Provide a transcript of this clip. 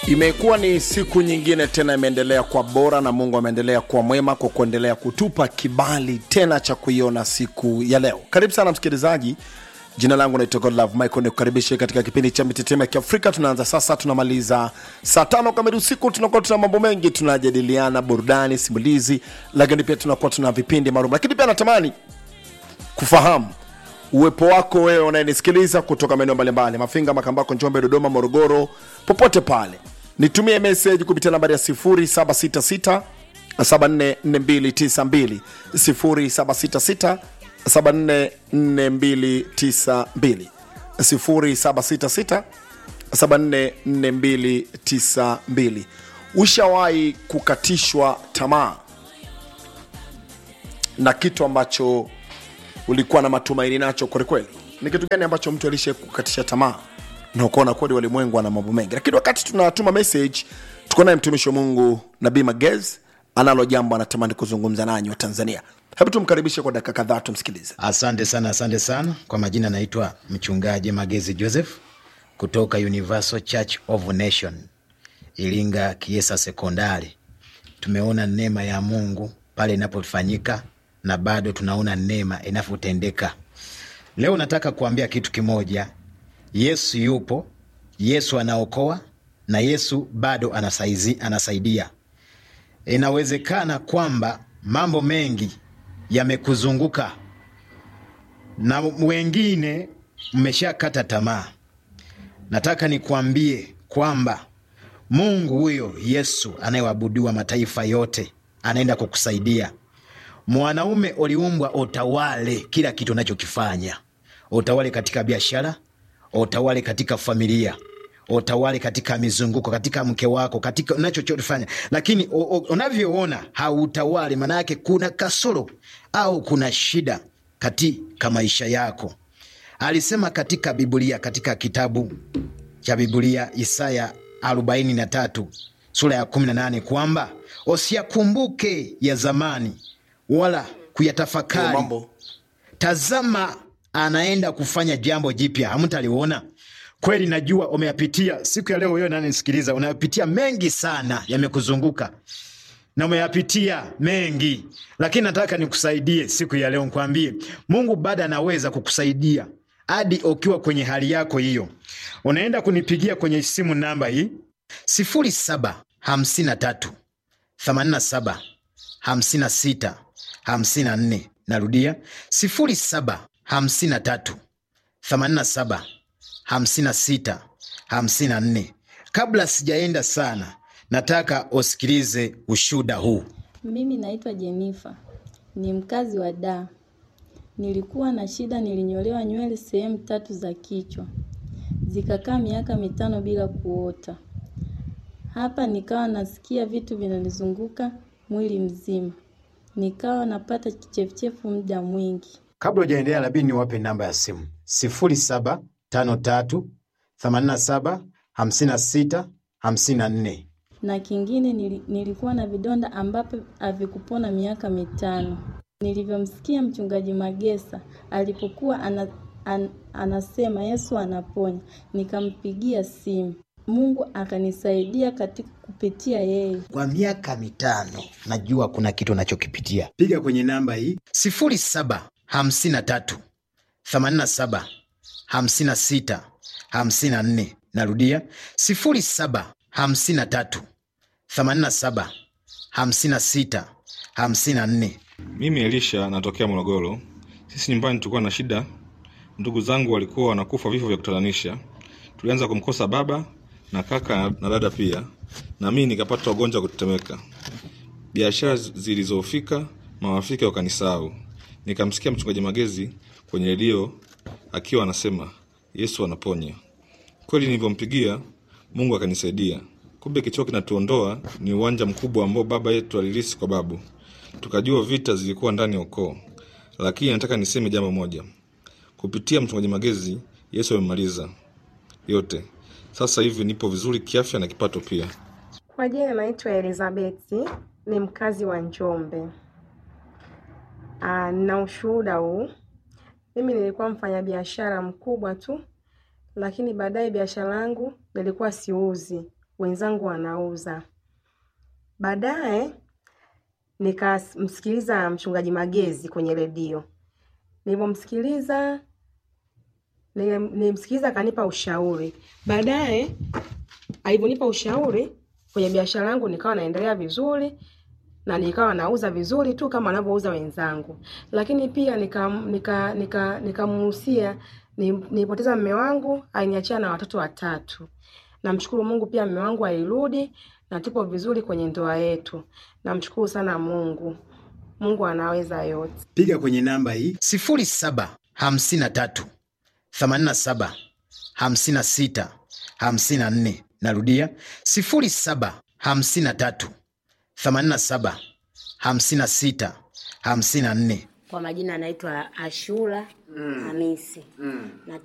Imekuwa ni siku nyingine tena, imeendelea kuwa bora na Mungu ameendelea kuwa mwema kwa kuendelea kutupa kibali tena cha kuiona siku ya leo. Karibu sana msikilizaji, jina langu naitwa Godlove Michael, nikukaribishe katika kipindi cha mitetemo ya Kiafrika. Tunaanza sasa, tunamaliza saa tano kamili usiku. Tunakuwa tuna mambo mengi, tunajadiliana burudani, simulizi, lakini pia tunakuwa tuna vipindi maalum, lakini pia natamani kufahamu uwepo wako wewe unayenisikiliza kutoka maeneo mbalimbali mafinga makambako njombe dodoma morogoro popote pale nitumie message kupitia nambari ya 766 744292 0766 744292 0766 744292 ushawahi kukatishwa tamaa na kitu ambacho ulikuwa na matumaini nacho kwelikweli ni kitu gani ambacho mtu alishe kukatisha tamaa na ukaona kweli walimwengu ana mambo mengi lakini wakati tunatuma message tuko naye mtumishi wa mungu nabii magez analo jambo anatamani kuzungumza nanyi wa tanzania hebu tumkaribishe kwa dakika kadhaa tumsikilize Asante sana, asante sana. Kwa majina naitwa mchungaji Magezi Joseph kutoka Universal Church of Nation Iringa Kiesa Sekondari. Tumeona neema ya Mungu pale inapofanyika na bado tunaona neema inavyotendeka. Leo nataka kuambia kitu kimoja. Yesu yupo, Yesu anaokoa na Yesu bado anasaizi, anasaidia. Inawezekana kwamba mambo mengi yamekuzunguka na wengine mmeshakata tamaa. Nataka nikwambie kwamba Mungu huyo Yesu anayeabudiwa mataifa yote anaenda kukusaidia. Mwanaume uliumbwa utawale kila kitu unachokifanya, utawale katika biashara, utawale katika familia, utawale katika mizunguko, katika mke wako, katika unachofanya, lakini u- u- unavyoona hautawali, maana yake kuna kasoro au kuna shida katika maisha yako. Alisema katika Biblia, katika kitabu cha Biblia Isaya 43 sura ya 18 kwamba usiyakumbuke ya zamani wala kuyatafakari mambo tazama anaenda kufanya jambo jipya hamtaliona kweli najua umeyapitia siku ya leo wewe nanisikiliza unayapitia mengi sana yamekuzunguka na umeyapitia mengi lakini nataka nikusaidie siku ya leo nkwambie mungu bado anaweza kukusaidia hadi ukiwa kwenye hali yako hiyo unaenda kunipigia kwenye simu namba hii sifuri saba hamsini na tatu 87 56 54 narudia 07 53 87 56 54 kabla sijaenda sana nataka usikilize ushuda huu Mimi naitwa Jenifa, ni mkazi wa Dar. Nilikuwa na shida, nilinyolewa nywele sehemu tatu za kichwa, zikakaa miaka mitano bila kuota. Hapa nikawa nasikia vitu vinanizunguka mwili mzima, nikawa napata kichefuchefu muda mwingi. kabla ujaendelea labidi niwape namba ya simu 0753 87 56 54 na kingine nili, nilikuwa na vidonda ambapo havikupona miaka mitano. Nilivyomsikia mchungaji Magesa alipokuwa ana, an, anasema Yesu anaponya, nikampigia simu. Mungu akanisaidia katika kupitia yeye. kwa miaka mitano najua kuna kitu unachokipitia piga kwenye namba hii 0753 87 56 54 narudia 0753 87 56 54 Mimi Elisha natokea Morogoro. Sisi nyumbani tulikuwa na shida, ndugu zangu walikuwa wanakufa vifo vya kutatanisha. Tulianza kumkosa baba na kaka na dada pia, na mimi nikapata ugonjwa wa kutetemeka. Biashara zilizofika, mawafika wakanisahau. Nikamsikia mchungaji Magezi kwenye redio akiwa anasema Yesu anaponya. Kweli nilivyompigia Mungu akanisaidia. Kumbe kichwa kinatuondoa ni uwanja mkubwa ambao baba yetu alilisi kwa babu. Tukajua vita zilikuwa ndani ya ukoo, lakini nataka niseme jambo moja. Kupitia mchungaji Magezi, Yesu amemaliza yote. Sasa hivi nipo vizuri kiafya na kipato pia. Kwa jina naitwa Elizabeti, ni mkazi wa Njombe. Ah, na ushuhuda huu. Mimi nilikuwa mfanyabiashara mkubwa tu, lakini baadaye biashara yangu nilikuwa siuzi, wenzangu wanauza. Baadaye nikamsikiliza mchungaji Magezi kwenye redio. Nilivyomsikiliza nilim- nilimsikiliza akanipa ushauri. Baadaye alivyonipa ushauri kwenye biashara yangu nikawa naendelea vizuri na nikawa nauza vizuri tu kama wanavyouza wenzangu, lakini pia nikamuhusia nika, nika, nikamuhusia ni- nilipoteza mme wangu, aliniachia na watoto watatu. Namshukuru Mungu pia mme wangu alirudi na tupo vizuri kwenye ndoa yetu. Namshukuru sana Mungu. Mungu anaweza yote. piga kwenye namba hii sifuri saba hamsini na tatu themanini na saba hamsini na sita hamsini na nne narudia sifuri saba hamsini na tatu themanini na saba hamsini na sita hamsini na nne Kwa majina anaitwa Ashura Hamisi.